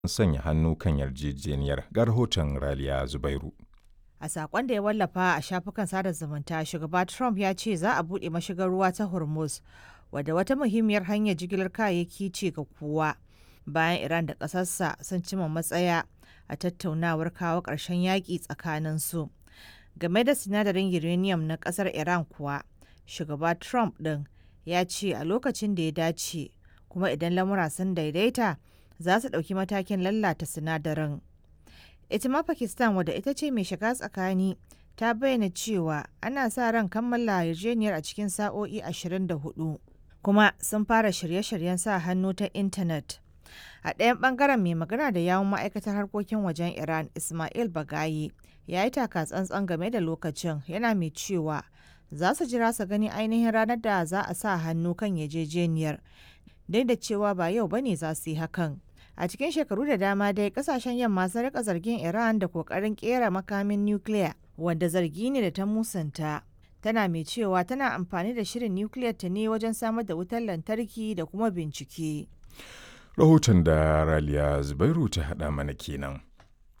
sanya hannu kan yarjejeniyar ga rahoton Raliya Zubairu. A sakon da ya wallafa a shafukan sada zumunta, shugaba Trump ya ce za a buɗe mashigar ruwa ta Hormuz, wadda wata muhimmiyar hanyar jigilar kayayyaki ce ga kowa. Bayan Iran da ƙasarsa sun cima matsaya a tattaunawar kawo ƙarshen yaƙi tsakaninsu. Game da sinadarin uranium na ƙasar Iran kuwa, shugaba Trump ɗin ya ce a lokacin da ya dace, kuma idan lamura sun daidaita, za su ɗauki matakin lalata sinadarin. ita ma pakistan wadda ita ce mai shiga tsakani ta bayyana cewa ana sa ran kammala yarjejeniyar a cikin sa'o'i 24 kuma sun fara shirye-shiryen sa hannu ta intanet a ɗayan ɓangaren mai magana da yawun ma'aikatar harkokin wajen iran ismail bagayi ya yi taka tsantsan game da lokacin yana mai cewa za su jira su gani ainihin ranar da za a sa hannu kan yarjejeniyar duk da cewa ba yau bane za su yi hakan a cikin shekaru da dama dai kasashen yamma sun rika zargin iran da kokarin kera makamin nukiliya wanda zargi ne da ta musanta tana mai cewa tana amfani da shirin nukiliyar ta ne wajen samar da wutar lantarki da kuma bincike Rahoton da Raliya Zubairu ta haɗa mana kenan.